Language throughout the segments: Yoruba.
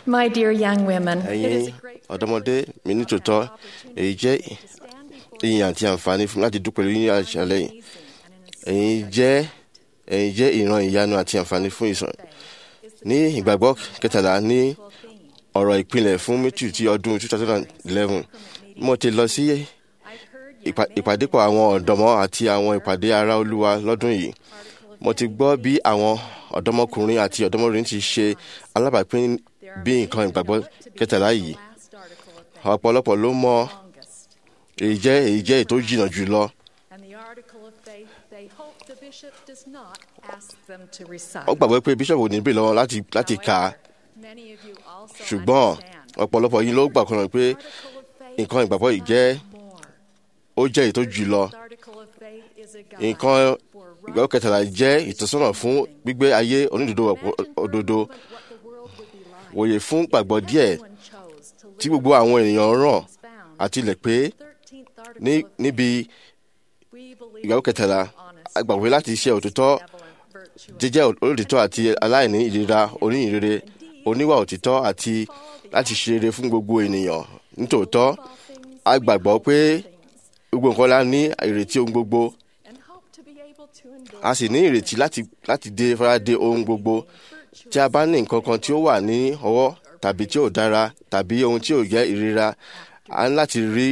My dear young women, ẹ̀yin ọ̀dọ́mọdé mi ní tòótọ́ èyí jẹ́ ìyìn àti àǹfààní fún mi láti dúpẹ́ lórí àṣálẹ́ yìí ẹ̀yin jẹ́ ẹ̀yin jẹ́ ìran ìyanu àti àǹfààní fún ìsàn ní ìgbàgbọ́ kẹtàlá ní ọ̀rọ̀ ìpìlẹ̀ fún mítù ti ọdún 2011 mo ti lọ sí ìpà- ìpàdépọ̀ àwọn ọ̀dọ́mọ àti àwọn ìpàdé ara olúwa lọ́dún yìí mo ti gbọ́ bí àwọn ọ̀dọ́mọkùnrin àti ọ̀dọ́mọbìnrin ti ṣe alábàápín bí nǹkan ìgbàgbọ́ kẹtàlá yìí ọ̀pọ̀lọpọ̀ ló mọ èyí jẹ́ èyí jẹ́ èyí tó jìnnà jù lọ and the article of faith they hope the bishop does not ask them to recite. ó gbàgbọ́ pé bíṣọ̀bù ní bèrè lọ́wọ́ láti láti kà á Many of you also ṣùgbọ́n understand ọ̀pọ̀lọpọ̀ yìí ló gbà kan pé article of faith nǹkan ìgbàgbọ́ yìí jẹ́ more. ó jẹ́ èyí tó jù lọ The article of faith is a guide nǹkan for ìgbàgbọ́ kẹtàlá jẹ́ ìtọ́sọ́nà fún gbígbé ayé onídòdó òdodo what the world would be like. wòye fún gbàgbọ́ díẹ̀ Everyone chose to tí live gbogbo àwọn ènìyàn ràn as found. àti ilẹ̀ pé 13th article ní of faith, níbi we believe ìgbàgbọ́ kẹtàlá honest, a gbàgbé láti ṣe òtítọ́ benevolent, virtuous, jíjẹ́ olóòtítọ́ àti aláìní ìlera oníyìnrere oníwà òtítọ́ àti láti ṣe rere fún gbogbo ènìyàn nítòótọ́ all things a gbàgbọ́ pé gbogbo nǹkan la ní ìrètí ohun gbogbo and hope to be able to endure a sì ní ìrètí láti láti dé faradé ohun gbogbo tí a bá ní nǹkan kan tí ó wà ní ọwọ́ tàbí tí ò dára tàbí ohun tí ò jẹ́ ìrira a ní láti rí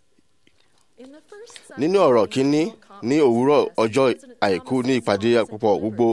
In the first nínú ọ̀rọ̀ kínní ní òwúrọ̀ ọjọ́ àìkú ní ìpàdé àpapọ̀ gbogbo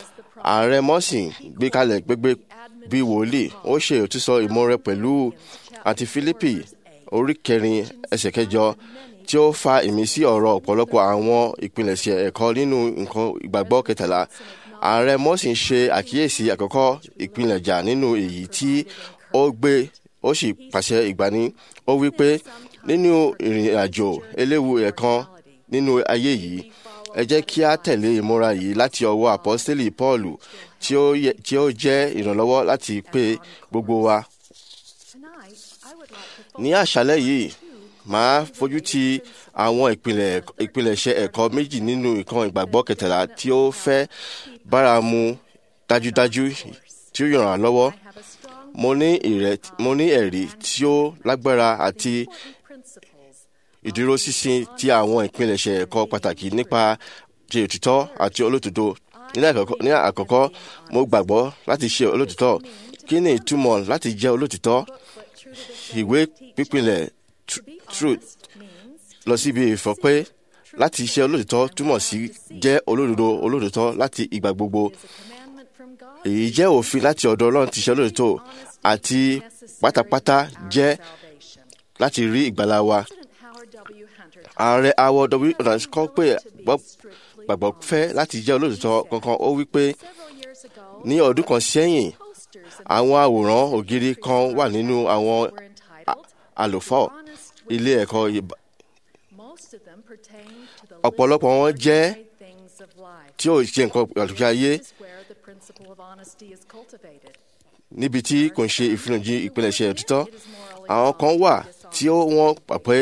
ààrẹ mọ́sìn gbé kalẹ̀ gbégbé bí wòlíì ó ṣe òtúsọ ìmọ̀rẹ pẹ̀lú àti fílípì orí kẹrin ẹsẹ̀ kẹjọ tí ó fa ìmísí ọ̀rọ̀ ọ̀pọ̀lọpọ̀ àwọn ìpilẹ̀ṣẹ̀ ẹ̀kọ́ nínú nǹkan ìgbàgbọ́ kẹtàlá ààrẹ mọ́sìn ṣe àkíyèsí àkọ́kọ́ ìpilẹ̀jà nínú èyí tí ó gbé ó sì pàṣẹ ìgbani ó wí pé nínú ìrìn àjò eléwu ẹ̀kan nínú ayé yìí ẹ jẹ́ kí a tẹ̀lé ìmúra yìí láti ọwọ́ àpọ́stélì Pọ́ọ̀lù tí ó yẹ- tí ó jẹ́ ìrànlọ́wọ́ láti pé gbogbo wa. tonight, I would like to ní àṣálẹ́ yìí màá fojú ti àwọn ìpìlẹ̀ ìpìlẹ̀ṣẹ̀ ẹ̀kọ́ méjì nínú ìkan ìgbàgbọ́ kẹtàlá tí ó fẹ́ báramu dájúdájú tí ó yàn án lọ́wọ́ have a strong mo ní ìrètí mo ní ẹ̀rí tí ó lágbára àti principles ìdúróṣinṣin ti àwọn ìpilẹ̀ṣẹ̀ ẹ̀kọ́ pàtàkì nípa ti òtítọ́ àti olótòtó ní àkọ́kọ́ ní àkọ́kọ́ mo gbàgbọ́ láti ṣe olótòtọ́ kí ni ìtumọ̀ láti jẹ́ olótòtọ́ but true to the ìwé pípìlẹ̀ tr- truth means lọ síbi ìfọ̀ pé láti ṣe olótòtọ́ túmọ̀ sí jẹ́ olódodo olótòtọ́ láti ìgbà gbogbo is a commandment from God èyí jẹ́ òfin láti ọ̀dọ̀ Ọlọ́run ti ṣe olótòtọ́ àti pátápátá jẹ́ salvation. láti rí ìgbàlá wa President Howard W. Hunter ààrẹ awọ w ọ̀nàṣ kọ́ pé gbọ́- strictly gbàgbọ́ fẹ́ láti jẹ́ olóòtítọ́ kankan ó wí pé several years ago, ní ọdún kan sẹ́yìn posters of àwọn àwòrán ògiri kan wà nínú àwọn were entitled àlùfáà Honest ilé ẹ̀kọ́ ìbá- Most of them pertain to the ọ̀pọ̀lọpọ̀ wọn jẹ́ ordinary things of life. tí ó ṣe nǹkan àlùkí ayé This is where the principle of honesty is cultivated. níbi tí kò ń ṣe ìfihànjú ìpilẹ̀ṣẹ̀ òtítọ́ àwọn kan wà tí ó wọ́n gbà pé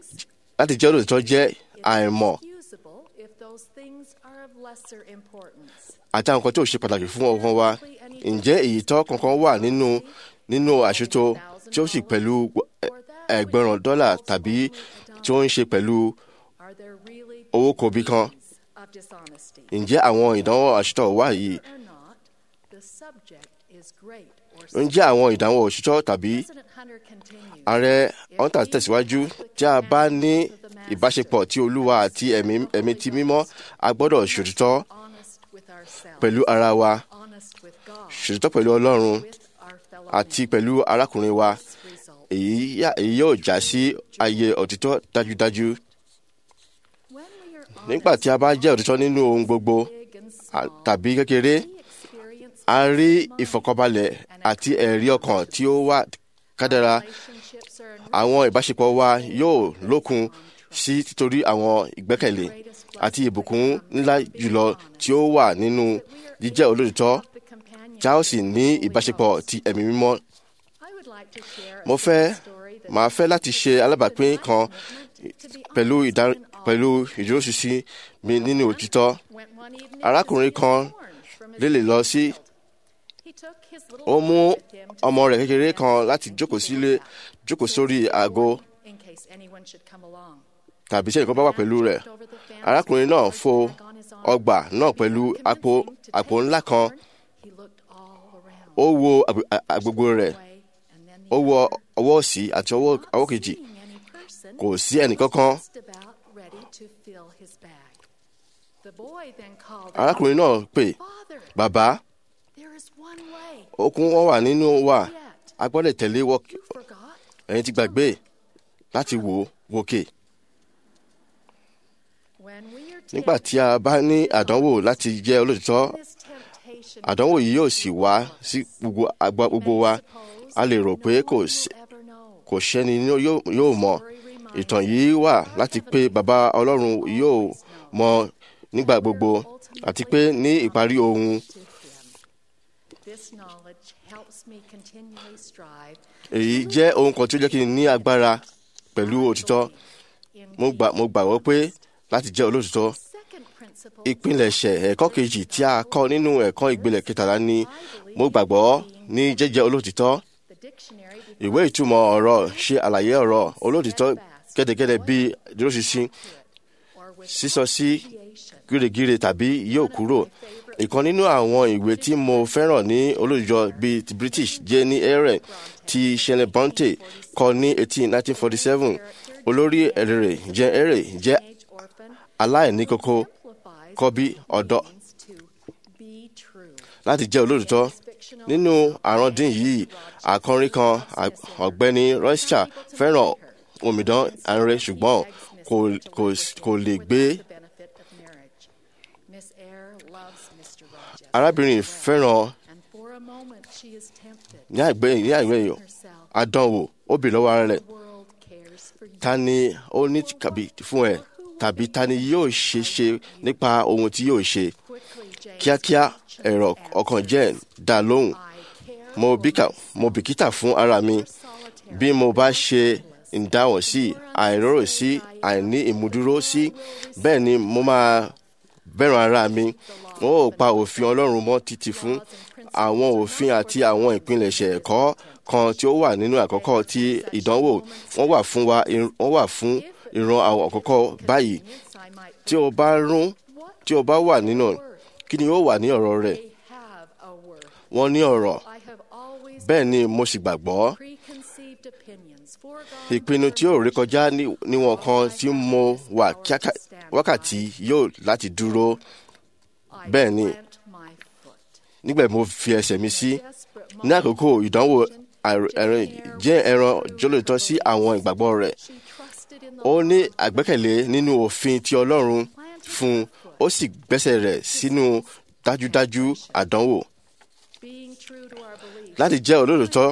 láti jẹ́ olóòtítọ́ jẹ́ àìmọ̀ Usable if those things are of lesser importance. àti àwọn kan tí ò ṣe pàtàkì fún ọkàn wa ǹjẹ́ èyí tọ́ kankan wà nínú nínú àṣetò tí ó sì pẹ̀lú ẹgbẹ̀rún dọ́là tàbí tí ó ń ṣe pẹ̀lú Are there really owó kòbí kan of dishonesty? ǹjẹ́ àwọn ìdánwò àṣetọ̀ wà yìí Or not, the subject is great or ǹjẹ́ àwọn ìdánwò òṣìṣọ́ tàbí President Hunter continued. ààrẹ hunter tẹ̀síwájú tí a bá ní ìbáṣepọ̀ tí olúwa àti ẹ̀mí ẹ̀mí ti mímọ́ a gbọ́dọ̀ ṣòtítọ́ honest with ourselves, pẹ̀lú ara wa honest with God, ṣòtítọ́ pẹ̀lú ọlọ́run with our fellow àti pẹ̀lú arákùnrin wa result. èyí yà- èyí yóò já sí ayé òtítọ́ dájúdájú When we are nígbà tí a bá jẹ́ òtítọ́ nínú ohun gbogbo big and à- small, tàbí kékeré we experience a rí ìfọ̀kànbalẹ̀ àti ẹ̀rí ọkàn tí ó wà kádàrá relationships are àwọn ìbáṣepọ̀ wa yóò lókun sí títorí àwọn ìgbẹ́kẹ̀lé àti ìbùkún ńlá jùlọ tí ó wà nínú jíjẹ́ olóòtítọ́ the companion. tí a ó sì ní ìbáṣepọ̀ ti ẹ̀mí mímọ́. I would like to share a mo fẹ́ story that màá fẹ́ láti ṣe alábàápín kan pẹ̀lú ìdá pẹ̀lú ìdúróṣinṣin mi nínú òtítọ́ went one evening arákùnrin kan orange from his lè lè lọ sí He He took his little ó mú boy with him to ọmọ rẹ̀ see kékeré the kan fence láti and jókòó he sílé went back. jókòó He sórí was aago warned in case anyone should come along. tàbí sẹ́yìn kan bá wà pẹ̀lú rẹ̀ arákùnrin náà fo ọgbà náà pẹ̀lú àpò àpò ńlá kan ó wo àgbè- à- agbègbè rẹ̀ ó wo ọwọ́ òsì àti ọwọ́ ọwọ́ kejì kò sí ẹnìkankan arákùnrin náà pè bàbá okun wọn wà nínú wa a gbọ́dọ̀ tẹ̀lé wọ ẹ̀yin ti gbàgbé láti wò ó wòkè nígbà tí a bá ní àdánwò láti jẹ́ olóòtítọ́ àdánwò yìí yóò sì wá sí gbogbo àgbà gbogbo wa a lè rò pé kò sí kò sẹ́ni ní yóò yóò mọ̀ ìtàn yìí wà láti pé bàbá ọlọ́run yóò mọ̀ nígbà gbogbo àti pé ní ìparí ohun èyí jẹ́ ohun kan tí ó jẹ́ kí n ní agbára pẹ̀lú òtítọ́ mo gbà mo gbàgbọ́ pé láti jẹ́ olóòtítọ́ ìpilẹ̀ṣẹ̀ ẹ̀kọ́ kejì tí a kọ́ nínú ẹ̀kọ́ ìgbélẹ̀ kẹtàlá ni mo gbàgbọ́ ní jẹ́jẹ́ olóòtítọ́ ìwé ìtumọ̀ ọ̀rọ̀ ṣe àlàyé ọ̀rọ̀ olóòtítọ́ gẹ́dẹ́gẹ́dẹ́ bíi dúróṣinṣin sísọ sí gírégíre tàbí yóò kúrò ìkan nínú àwọn ìwé tí mo fẹ́ràn ní olóòjọ́ bíi ti British jẹ́ ní ẹ̀rẹ̀ tí Shelley Bonte kọ ní 1847 olórí ẹ̀rẹ̀ jẹ́ ẹ̀rẹ̀ jẹ́ aláìní kókó kọ́bí ọ̀dọ́ láti jẹ́ olóòtítọ́ nínú àrọ́ndín yìí àkọrin kan ọ̀gbẹ́ni Rocha fẹ́ràn omidan arẹ ṣùgbọ́n kò kò kò lè gbé arábìnrin fẹ́ràn ní àìgbẹ́ ní àìgbẹ́ yìí àdánwò ó bì lọ́wọ́ ara rẹ̀ ta ni ó ní kàbí fún ẹ tàbí ta ni yóò ṣe ṣe nípa ohun tí yóò ṣe kíákíá ẹ̀rọ ọkàn jẹ́ dá lóhùn mo bíkà mo bìkítà fún ara mi bí mo bá ṣe ìdáhùn sí àìrórò sí àìní ìmúdúró sí bẹ́ẹ̀ ni mo máa bẹ̀rùn ara mi n ó pa òfin ọlọ́run mọ́ títí fún àwọn òfin àti àwọn ìpilẹ̀ṣẹ̀ ẹ̀kọ́ kan tí ó wà nínú àkọ́kọ́ tí ìdánwò wọ́n wà fún wa wọ́n wà fún ìran àwọn àkọ́kọ́ báyìí tí o bá rún tí o bá wà nínú kí ni ó wà ní ọ̀rọ̀ rẹ̀ wọ́n ní ọ̀rọ̀ bẹ́ẹ̀ ni mo sì gbàgbọ́ ìpinnu tí ó rékọjá níwọ̀n kan tí mo wà wákàtí yóò láti dúró bẹ́ẹ̀ ni nígbà mo fi ẹsẹ̀ mi sí ní àkókò ìdánwò ẹ̀rìn jẹ́ ẹran jólótọ́ sí àwọn ìgbàgbọ́ rẹ̀ ó ní àgbẹ́kẹ̀lé nínú òfin ti Ọlọ́run fún ó sì gbẹ́sẹ̀ rẹ̀ sínú dájúdájú àdánwò láti jẹ́ olóòótọ́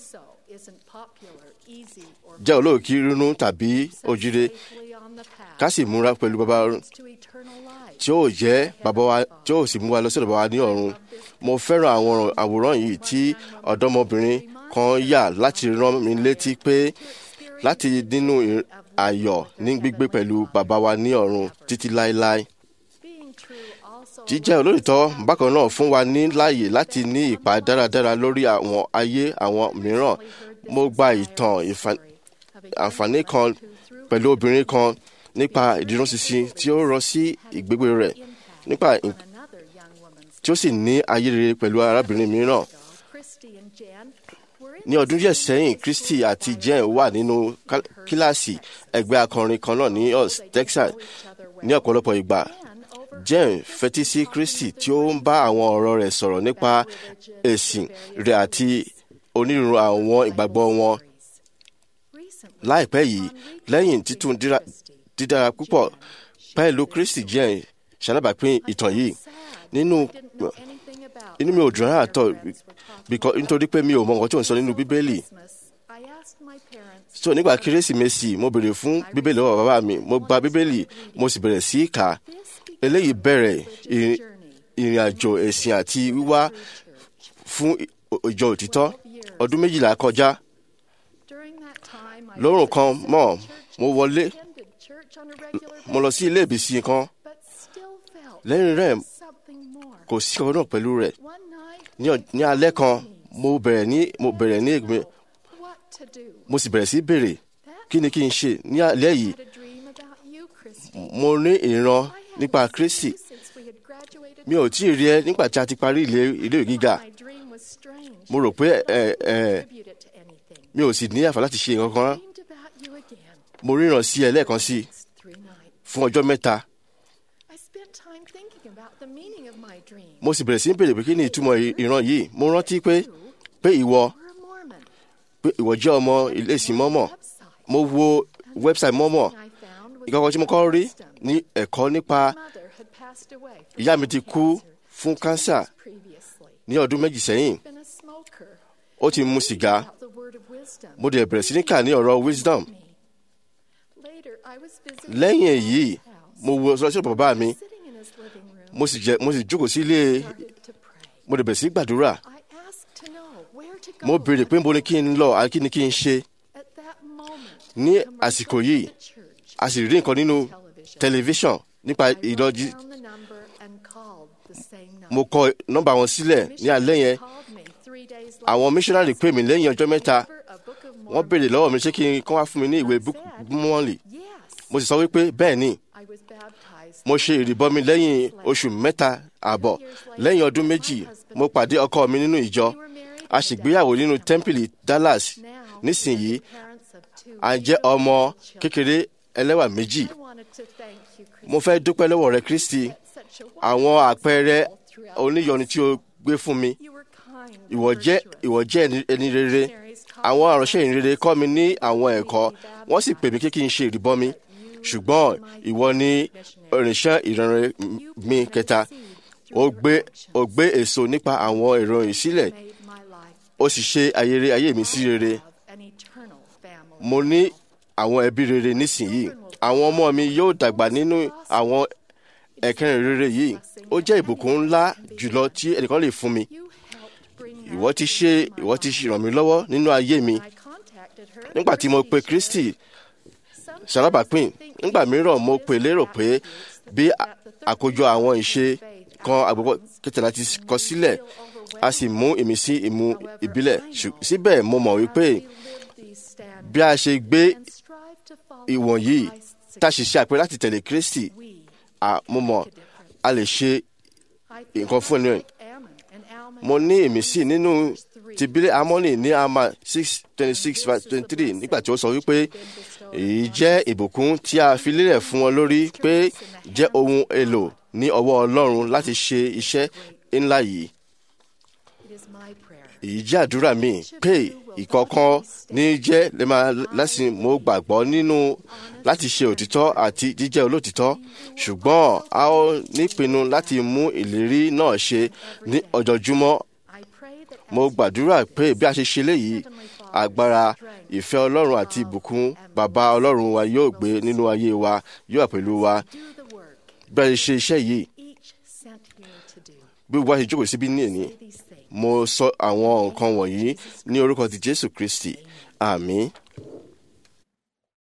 jẹ́ olóòkí rínú tàbí òjìrè ká sì múra pẹ̀lú bàbá tí ó jẹ́ bàbá wa tí ó sì mú wa lọ sí ọ̀dọ̀ bàbá wa ní ọ̀run mo fẹ́ràn àwọn àwòrán yìí tí ọ̀dọ́mọbìnrin kan yà láti rán mi létí pé láti nínú ayọ̀ ní gbígbé pẹ̀lú bàbá wa ní ọ̀run títí láéláé jíjẹ́ olóòtọ́ bákan náà fún wa ní láàyè láti ní ipa dáradára lórí àwọn ayé àwọn mìíràn mo gba ìtàn àǹfààní kan pẹ̀lú obìnrin kan nípa ìdúróṣinṣin tí ó rọ sí ìgbégbé rẹ̀ nípa tí ó sì ní ayé rere pẹ̀lú arábìnrin mìíràn. ní ọdún díẹ̀ sẹ́yìn Christy àti Jen wà nínú kíláàsì ẹgbẹ́ akọrin kan náà ní Us Texas ní ọ̀pọ̀lọpọ̀ ìgbà Jen fetí sí Christy tí ó ń bá àwọn ọ̀rọ̀ rẹ̀ sọ̀rọ̀ nípa ẹ̀sìn rẹ̀ àti onírúurú àwọn ìgbàgbọ́ wọn. láìpẹ́ yìí lẹ́yìn títún dídára púpọ̀ pẹ̀lú Christy Jen ṣalábàápín ìtàn yìí nínú inú mi ò dùn rárá tọ̀ nítorí pé mi ò mọ nǹkan tí ò ń sọ nínú Bíbélì so nígbà kérésìmesì mo béèrè fún Bíbélì lọ́wọ́ bàbá mi mo gba Bíbélì mo sì bẹ̀rẹ̀ sí í kà á eléyìí bẹ̀rẹ̀ ìrìn àjò ẹ̀sìn àti wíwá fún ìjọ òtítọ́ ọdún méjìlá kọjá lórun kan mọ́ mo wọlé mo lọ sí ilé ìbísí kan lẹ́yìn rẹ̀ kò sí ọ̀rọ̀ náà pẹ̀lú rẹ̀ ní ọ- ní alẹ́ kan mo bẹ̀rẹ̀ ní mo bẹ̀rẹ̀ ní ègbè What to do? mo sì bẹ̀rẹ̀ sí béèrè kí ni kí n ṣe ní alẹ́ yìí I had a dream about you, Christy. mo ní ìran I nípa hadn't Kristi seen you since we had graduated mi ò tí ì rí ẹ nígbà tí a ti parí ilé ilé ìwé gíga My dream was strange. mo rò pé ẹ But I ẹ didn't attribute it to anything. mi ò sì ní àǹfààní láti ṣe nǹkan kan I dreamed about you again. mo ríran sí ẹ lẹ́ẹ̀kan sí i It's three nights. fún ọjọ́ mẹ́ta I spent time thinking about the meaning of my dream. mo sì bẹ̀rẹ̀ sí í béèrè pé kí ni ìtumọ̀ ì- ìran yìí mo rántí pé pé ìwọ You're a Mormon. pé ìwọ jẹ́ ọmọ ilé ìsìn mọ́mọ́ Website. mo wo wẹ́bsáìtì mọ́mọ́ I found was ìkọ́kọ́ tí mo kọ́ rí wisdom. ní ẹ̀kọ́ nípa My mother had passed away from ìyá mi ti cancer kú fún two kánsà years previously. ní ọdún méjì sẹ́yìn Been a smoker. ó ti mu sìgá About the word of wisdom. mo dẹ̀ bẹ̀rẹ̀ sí ní kà ní ọ̀rọ̀ wisdom me. Later, I was visiting lẹ́yìn my èyí dad's house. mo wo sọ́sọ́ bàbá mi Sitting in his living room, mo sì jẹ mo sì jókòó sí ilé started to pray. mo dẹ̀ bẹ̀rẹ̀ sí gbàdúrà I asked to know where to go. mo béèrè pé mo ní kí n lọ àti kí ni kí n ṣe At that moment, ní a commercial àsìkò yìí from the church a sì rí nǹkan nínú television. tẹlifíṣàn nípa I wrote ìdọ́jú down the number and called the same number. mo kọ nọ́mbà wọn sílẹ̀ ní alẹ́ yẹn Called me three days àwọn later. missionary pè mí lẹ́yìn ọjọ́ mẹ́ta Deliver a book of wọ́n béèrè Mormon. lọ́wọ́ mi ṣé kí n kọ́ wá fún mi ní ìwé mọ́ọ̀lì Yes, mo sì sọ wípé bẹ́ẹ̀ ni I was baptized. mo ṣe ìrìbọmi lẹ́yìn oṣù mẹ́ta àbọ̀ lẹ́yìn ọdún méjì mo pàdé ọkọ mi nínú ìjọ We were married a in ṣègbéyàwó nínú Dallas. tẹ́ḿpìlì Dallas Now, nísìnyí we're the parents of two a jẹ́ beautiful ọmọ children. kékeré ẹlẹ́wà méjì I wanted to thank you, Christy. mo fẹ́ dúpẹ́ lọ́wọ́ rẹ Kristi Such a àwọn wonderful àpẹẹrẹ example throughout oníyọnu tí o gbé fún mi You were kind and ìwọ jẹ́ virtuous. ìwọ jẹ́ ẹni- ẹni rere àwọn àránṣẹ́ ìrere kọ́ mi ní àwọn ẹ̀kọ́ wọ́n sì pè mí kí kí n ṣe ìrìbọmi ṣùgbọ́n ìwọ ni ìrìnsẹ́ ìrànrẹ́ mi kẹta ó gbé ó gbé èso nípa àwọn ìròyìn sílẹ̀ Made my life ó sì ṣe ayẹyẹ ayé mi sí rere have an eternal family. mo ní àwọn ẹbí rere nísìnyí àwọn ọmọ mi yóò dàgbà nínú àwọn ẹ̀kẹrin rere yìí ó jẹ́ ìbùkún ńlá jùlọ tí ẹnìkan lè fún mi You helped bring ìwọ that ti to ṣe my ìwọ ti life. ràn mí lọ́wọ́ nínú ayé mi I contacted her at nígbà tí mo pe Christie's Kristi Sometimes ṣalábàápín I think nígbà mìíràn mo it pè is lérò pé bí that the third àkójọ àwọn ìṣe faith kan àgbẹ̀pọ̀ outlines kẹtàlá ti kọ sílẹ̀ feel overwhelmed. a sì mú ìmísí ìmú ìbílẹ̀ Ṣù- síbẹ̀ mo mọ̀ wípé As we live these standards bí a ṣe gbé and strive to follow ìwọ̀nyí Christ's tá a sì ṣe àpẹẹrẹ láti tẹ̀lé Kristi we à- mo mọ̀ a lè ṣe I feel nǹkan fún ẹni rẹ̀. like Ammon and Alma mo ní ìmísí nínú verse three. ti bílẹ̀ amọ́nì ní ama six twenty six twenty three nígbà tí ó sọ wípé èyí jẹ́ ìbùkún tí a fi lélẹ̀ fún wọn lórí pé jẹ́ ohun èlò ní ọwọ́ Ọlọ́run láti ṣe iṣẹ́ ńlá yìí It is my prayer èyí jẹ́ àdúrà mi pé ìkọ̀ọ̀kan ní jẹ́ lè máa lẹ́sìn mo gbàgbọ́ nínú láti ṣe òtítọ́ àti jíjẹ́ olótìtọ́ ṣùgbọ́n a ó nípinnu láti mú ìlérí náà ṣe ní ọjọ́júmọ́ I pray that mo as gbàdúrà pé bí a ṣe ṣe léyìí agbára ìfẹ́ Ọlọ́run àti ìbùkún bàbá Ọlọ́run wa yóò gbé nínú ayé wa yóò wà pẹ̀lú wa do the work bí a ṣe ṣe iṣẹ́ yìí each sent here to do. bí wọ́n ṣe jókòó síbí ní èní Say these things. mo sọ àwọn nǹkan wọ̀nyí ní orúkọ ti Jésù Kristi àmín.